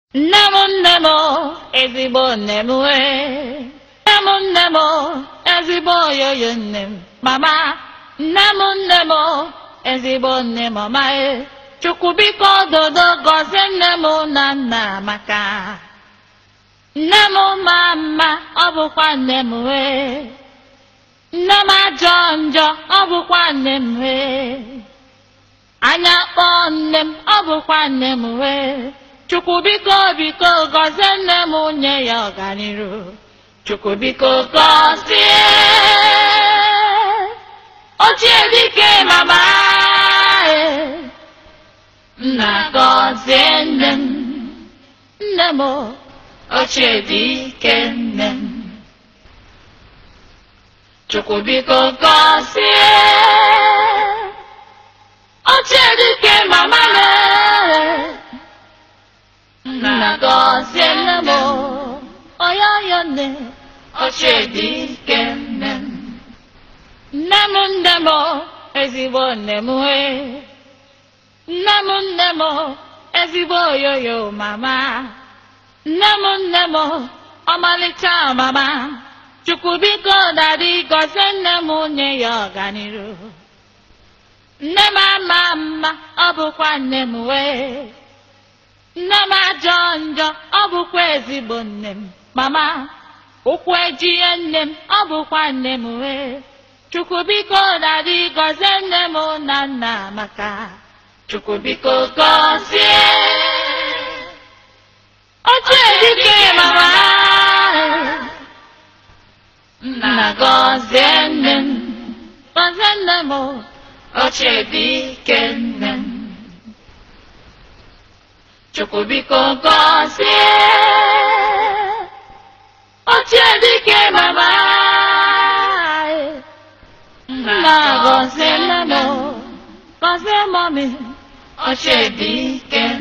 nne m nne m ezigbo nne m wee nne m nne m ezigbo oyoyo nne m mama nne m nne m ezigbo nne m ọma e chukwu biko dodo gọzie nne m na nna maka nne m ma mma ọ bụkwa nne m wee nne m ajọ njọ ọ bụkwa nne m wee anya kpọọ nne m ọ bụkwa nne m wee chukwu biko biko gọzie nne m nye ya ọganiru chukwu biko gọzie ochie dike mama e. nna gọzie nne m nne m ochie dike nne m chukwu biko gọzie ochie dike mama m nna gọzie nne m oyoyo nne ochie dike nne m nne m nne m ezigbo nne m wee nne m nne m ezigbo oyoyo mama nne m nne m ọmalịcha mama chukwu biko dadị gọzie nne m nye ya ọganiru nne m ama mma ọ bụkwa nne m wee nne m ajọ njọ ọ bụkwa ezigbo nne m mama ụkwụ ejie nne m ọ bụkwa nne m wee chukwu biko dadị gọzie nne m na nna maka chukwu biko gọzie ochie dike mama nna gọzie nne m gọzie nne m ochie dike nne m chukwu biko gọzie ochie dike mama nna gọzie nne m gọzie mọmi ochie dike